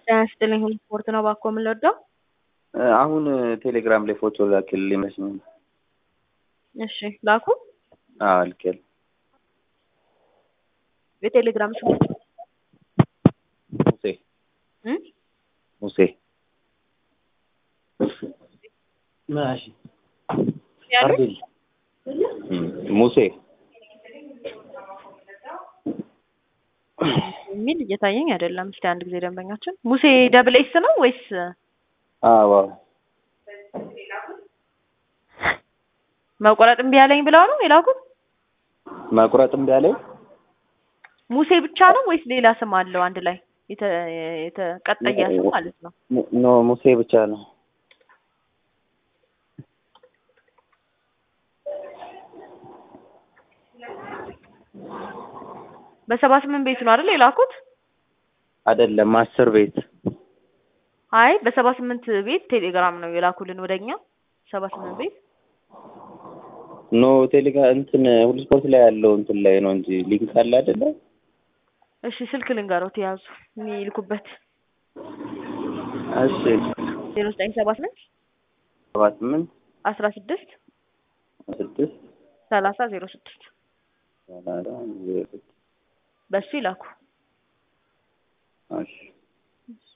ጤና ይስጥልኝ ሁሉ ስፖርት ነው ባኮ የምንወደው። አሁን ቴሌግራም ላይ ፎቶ ላክልኝ ይመስለኝ። እሺ ላኩ። አዎ ልኬል የቴሌግራም ስሙ ሙሴ እም? ሙሴ ማሽ ያሉ አርቤል እም፣ ሙሴ የሚል እየታየኝ አይደለም። እስቲ አንድ ጊዜ ደንበኛችን ሙሴ ደብል ኤስ ነው ወይስ አዎ መቆረጥ እምቢ ያለኝ ብለው ነው የላኩት? መቁረጥ እምቢ አለኝ። ሙሴ ብቻ ነው ወይስ ሌላ ስም አለው አንድ ላይ የተ- የተቀጠያ ስም ማለት ነው? ሙ- ኖ ሙሴ ብቻ ነው። በሰባ ስምንት ቤት ነው አይደል የላኩት? አይደለም አስር ቤት አይ በሰባ ስምንት ቤት ቴሌግራም ነው የላኩልን ወደኛ ሰባ ስምንት ቤት ኖ ቴሌግራም እንትን ሁሉ ስፖርት ላይ ያለው እንትን ላይ ነው እንጂ ሊንክ አለ አይደለ? እሺ ስልክ ልንገሮት የያዙ የሚልኩበት እሺ ዜሮ ዘጠኝ ሰባ ስምንት ሰባ ስምንት አስራ ስድስት ስድስት ሰላሳ ዜሮ ስድስት ሰላሳ ዜሮ ስድስት በሱ ይላኩ። እሺ